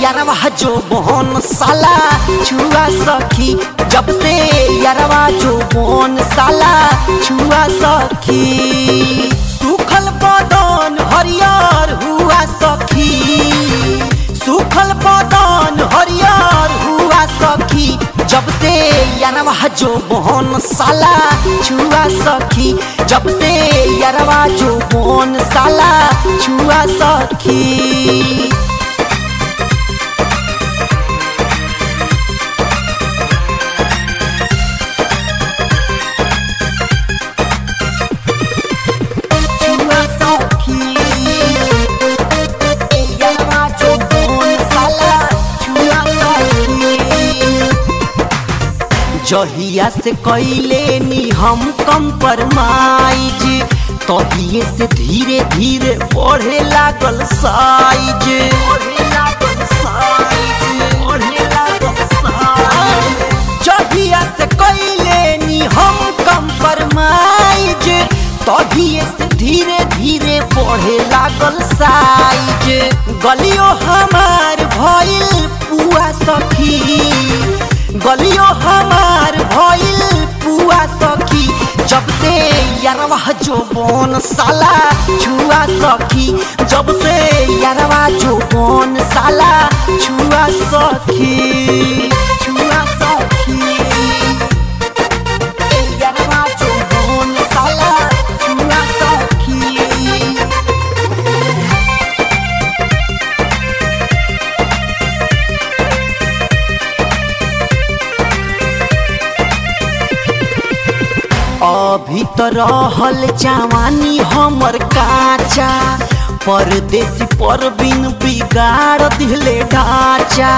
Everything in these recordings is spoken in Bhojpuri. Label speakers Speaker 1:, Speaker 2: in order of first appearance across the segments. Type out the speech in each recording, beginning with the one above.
Speaker 1: यारवा जो बोन साला छुआ सखी जब से यारवा जो बोन साला छुआ सखी सुखल बदन हरियर हुआ सखी सुखल बदन हरियर हुआ सखी जब से यारवा जो बोन साला छुआ सखी जब से यारवा जो बोन साला छुआ सखी छुआ सखी यारवा जो बोन साला छुआ सखी जहिया से कैले नी हम कंप्रोमाइज तहिए से धीरे धीरे बढ़े लागल साइज जहिया से कैले नी हम कंप्रोमाइज तहिए से धीरे धीरे बढ़े लागल साइज गलियो हमार भइल पुआ सखी गलियो हमार भइल पुआ सखी जब से यारवा जो बोन साला छुआ सखी जब से यारवा जो बोन साला छुआ सखी छुआ सखी यारवा जो बोन साला छुआ सखी अभी तो रहल जवानी हमर काचा परदेसी परबिन बिगाड़ दिले ढांचा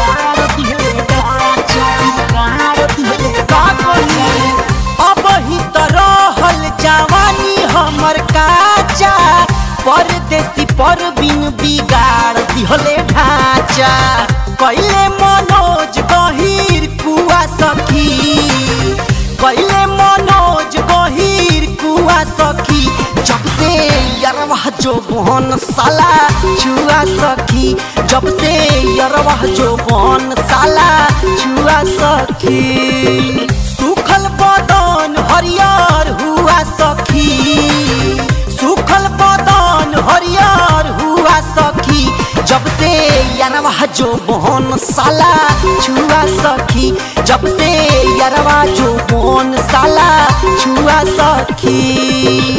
Speaker 1: अब ही तो रहल जवानी हमर काचा परदेसी परबिन बिगाड़ दिहले ढांचा कैले मनोज गहीर कुआ सखी कैले मनोज गहीर कुआ सखी जब से यरवा जो बहन साला छुआ सखी जब से यरवा जो बहन साला छुआ सखी सुखल बदन हरियर हुआ सखी सुखल बदन हरियर हुआ सखी जब से यारवा जो बोन साला छुआ सखी जब से यारवा जो बोन साला छुआ सखी